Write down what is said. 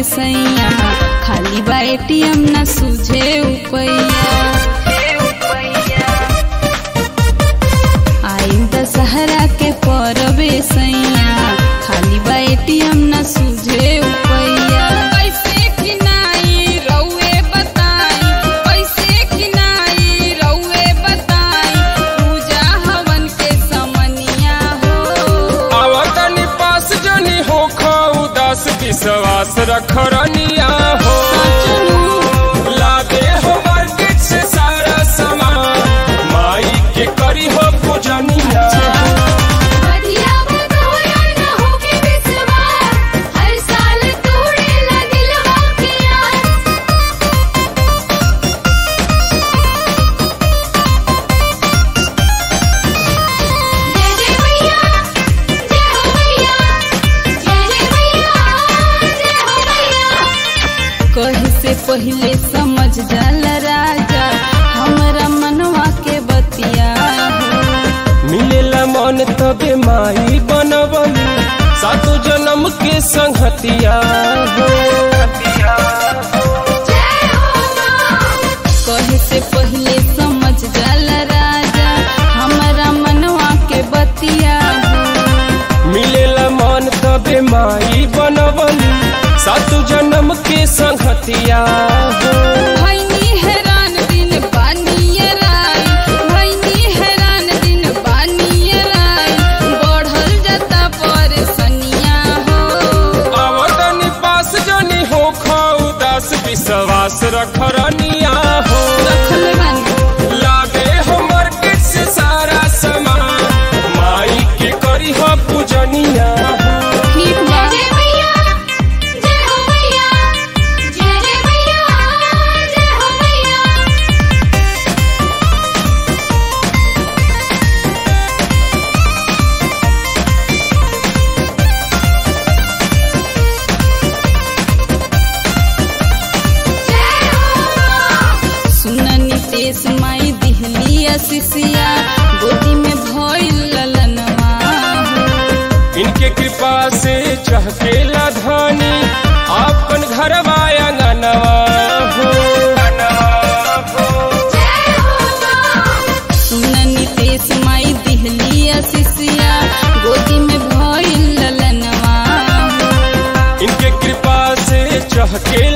सैया खाली बा एटीएम न सूझे उपैया आई दशहरा के परबे सैया खाली बा एटीएम न सूझे उपैया कैसे खिनाई रउए बताई कैसे खिनाई रउए बताई पूजा हवन के समनिया हो आवतनी पास जनी हो उदास विश्वास रखरनिया हो लागे हो मार्केट से सारा सामान माई के करी हो पूजनिया बढ़िया बतौया न होके विश्वास हर साल तोड़े लगिलवा के आस जय जय मैया जय हो मैया जय जय मैया जय हो मैया कहे से पहले समझ जाला राजा हमरा मनवा के बतिया हो। मिलेला मन तबे माई बनवली सातो जन्म के संगतिया हो जय हो मां कहे से पहले समझ जाला राजा हमरा मनवा के बतिया हो। मिलेला मन तबे माई बनवली सातो जन्म के संगतिया हो भैनी हैरान दिन बानिए राई भैनी हैरान दिन बानिए राई बढ़ल जाता परेशानिया हो आवतनी पास जनी हो उदास विश्वास रखरनिया हो रखले बानी लागे हो मार्केट से सारा सामान माई के करी हो पूजनिया हो ठीक बा जय मैया जय हो मैया जय जय मैया जय हो मैया जय हो मां सुन नितेश माई दिहली असिसिया गोदी में भइल ललनवा इनके कृपा से चहकेला धानी अपन घर आंगनवा हो जय हो मां सुन नितेश माई दिहली असिसिया गोदी में भइल ललनवा इनके कृपा से चहके